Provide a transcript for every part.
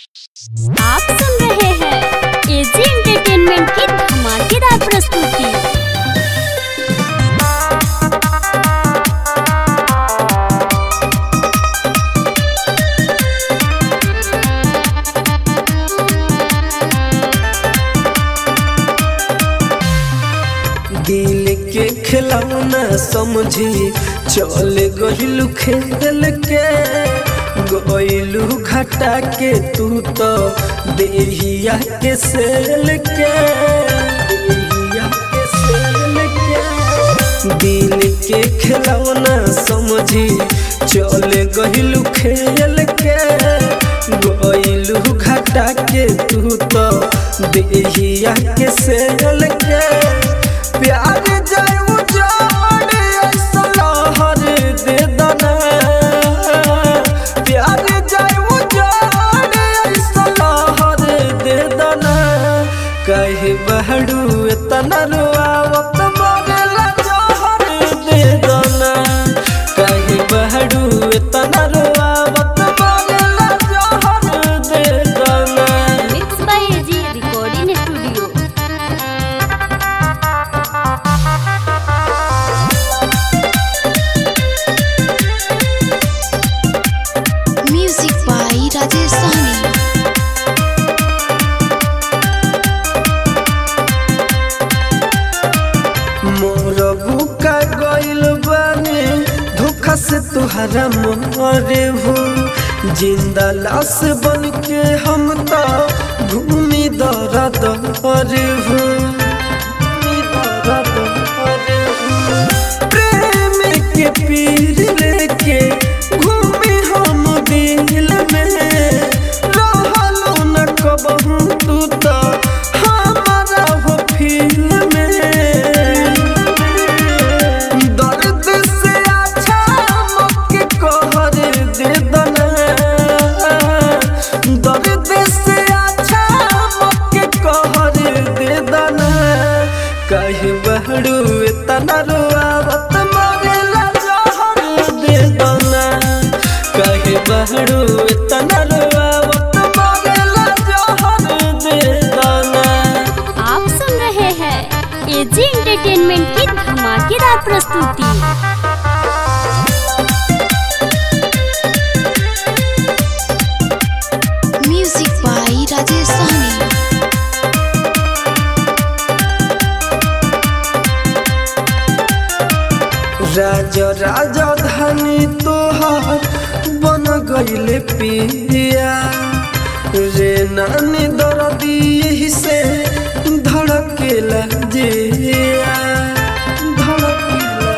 आप सुन रहे हैं एजी एंटरटेनमेंट की धमाकेदार प्रस्तुति दिल के खिलौना समझी चल गहिलू खेल के गइलू घटा के तू तो देहिया के सेल के देहिया के सेल के दिल के खिलौना समझी चल गहिलू खेल के गइलू घटा के तू तो देहिया के सेल के प्यार जाय उजाड़ ऐसा लहर दे दना प्यार जाय उजाड़ ऐसा लहर दे दना कहे बहड़ू इतना रुआवत मरेला जहर दे दना कहे बहड़ू इतना रुआवत मरेला जहर दे दना mix by AG recording studio music by Rajesh Sahani मोर बुका गइल बानी धोखा से तुहरा मोरे हो जिंदा लाश बन के हम तो घूमी दर दर हो घूमी दर दर हो। प्रेम के पीर लेके घूमी हम दिल में रहलो न कबहू तू तो हमारा हो फील में दर्द से अच्छा मक्के कहर दे दना दर्द से अच्छा मक्के कहर दे दना कहे बहरू इतना रुआवत मरेला जहर दे दना कहे बहरू इतना रुआवत मरेला जहर दे दना आप सुन रहे हैं एजी एंटरटेनमेंट की धमाकेदार प्रस्तुति म्यूजिक बाई राजेश सहनी राज राजधानी तोहार बन गईले पिया रे नानी दर्दी यही से धड़केला जिया धड़केला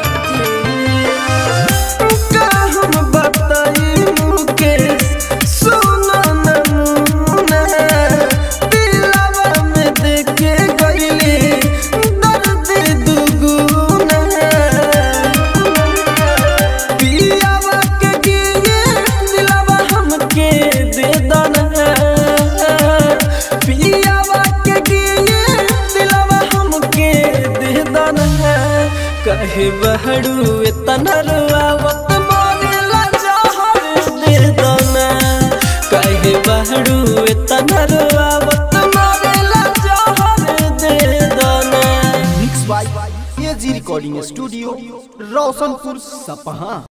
जिया का हम बताई मुकेश सुना नमूना दिलवा में देखे गईली दर्द दुगुना पियावा के गिए दिलवा हमके दे दना पियावा के गिए दिलवा हमके दे दना कहे बहड़ू इतना रुआवत मरेला जहर दे दना कहे बहड़ू इतना रुआवत मरेला जहर दे दना mix by AG recording studio Roshanpur सपहा